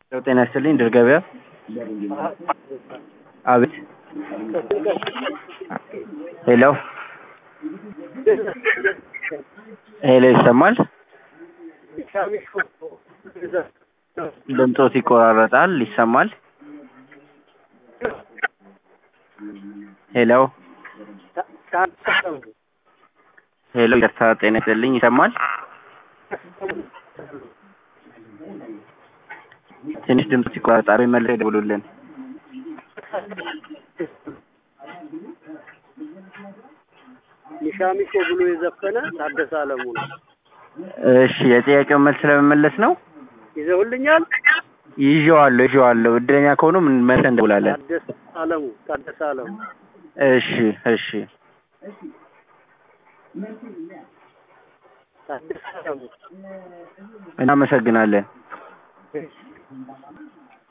ጤና ይስጥልኝ ድር ገበያ አቤት ሄሎ ሄሎ ይሰማል ድምፆት ይቆራረጣል ይሰማል ሄሎ ሄሎ ይቅርታ ጤና ይስጥልኝ ይሰማል ትንሽ ድምፅ ይቆራረጣል መልሰው ይደውሉልን ሚሻሚሾ ብሎ የዘፈነ ታደሰ አለሙ ነው። እሺ የጥያቄውን መልስ ለመመለስ ነው ይዘውልኛል። ይዤዋለሁ ይዤዋለሁ እድለኛ ከሆኑ ምን መልሰን እንደውላለን ታደሰ አለሙ ታደሰ አለሙ እሺ እሺ ታደሰ አለሙ እናመሰግናለን